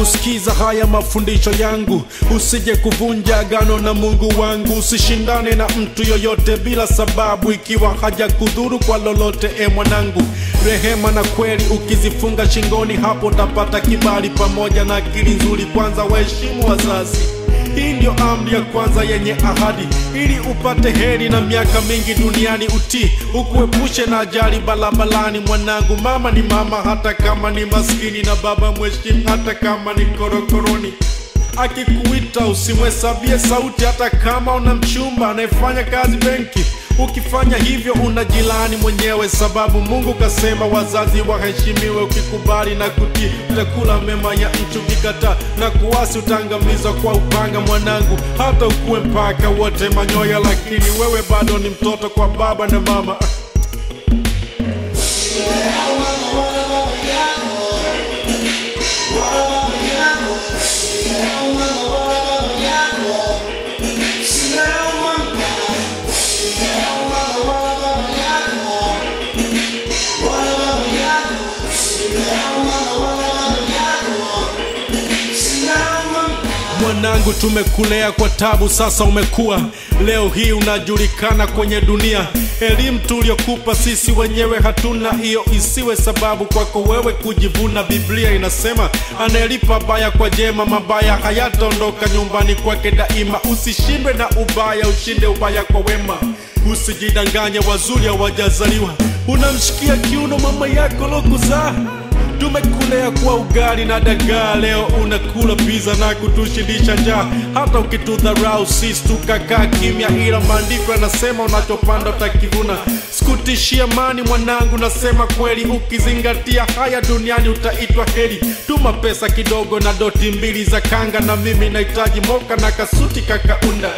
kusikiza haya mafundisho yangu usije kuvunja agano na mungu wangu usishindane na mtu yoyote bila sababu ikiwa haja kudhuru kwa lolote e mwanangu rehema na kweli ukizifunga shingoni hapo utapata kibali pamoja na akili nzuri kwanza waheshimu wazazi hii ndio amri ya kwanza yenye ahadi ili upate heri na miaka mingi duniani utii ukuepushe na ajali barabarani mwanangu mama ni mama hata kama ni maskini na baba mheshimu hata kama ni korokoroni akikuita usimhesabie sauti hata kama una mchumba anayefanya kazi benki ukifanya hivyo unajilani mwenyewe sababu mungu kasema wazazi waheshimiwe ukikubali na kutii utakula mema ya nchi ukikataa na kuwasi utaangamizwa kwa upanga mwanangu hata ukuwe mpaka wote manyoya lakini wewe bado ni mtoto kwa baba na mama mwanangu tumekulea kwa tabu sasa umekuwa leo hii unajulikana kwenye dunia elimu tuliokupa sisi wenyewe hatuna hiyo isiwe sababu kwako wewe kujivuna biblia inasema anayelipa baya kwa jema mabaya hayataondoka nyumbani kwake daima usishindwe na ubaya ushinde ubaya kwa wema usijidanganye wazuri hawajazaliwa unamshikia kiuno mama yako lokuzaa tumekulea kwa ugali na dagaa leo unakula pizza na kutushindisha njaa hata ukitudharau sisi tukakaa kimya ila maandiko yanasema unachopanda utakivuna sikutishia mani mwanangu nasema kweli ukizingatia haya duniani utaitwa heri tuma pesa kidogo na doti mbili za kanga na mimi nahitaji moka na kasuti kakaunda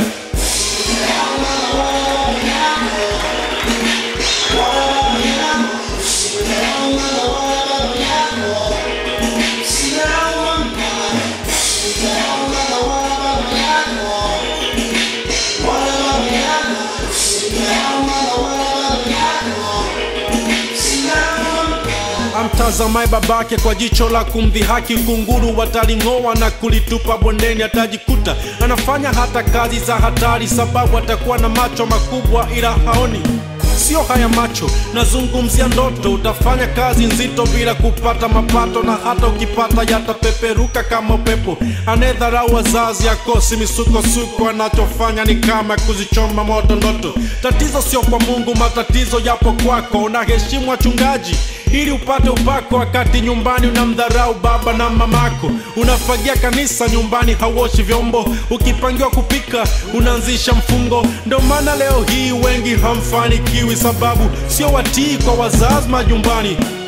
amtazamaye babake kwa jicho la kumdhihaki kunguru wataling'oa na kulitupa bondeni atajikuta anafanya hata kazi za hatari sababu atakuwa na macho makubwa ila haoni sio haya macho nazungumzia ndoto utafanya kazi nzito bila kupata mapato na hata ukipata yatapeperuka kama upepo anayedharau wazazi akosi misukosuko anachofanya ni kama kuzichoma moto ndoto tatizo sio kwa mungu matatizo yapo kwako unaheshimu wachungaji ili upate upako wakati nyumbani unamdharau baba na mamako unafagia kanisa nyumbani hauoshi vyombo ukipangiwa kupika unaanzisha mfungo ndio maana leo hii wengi hamfanikiwi sababu sio watii kwa wazazi majumbani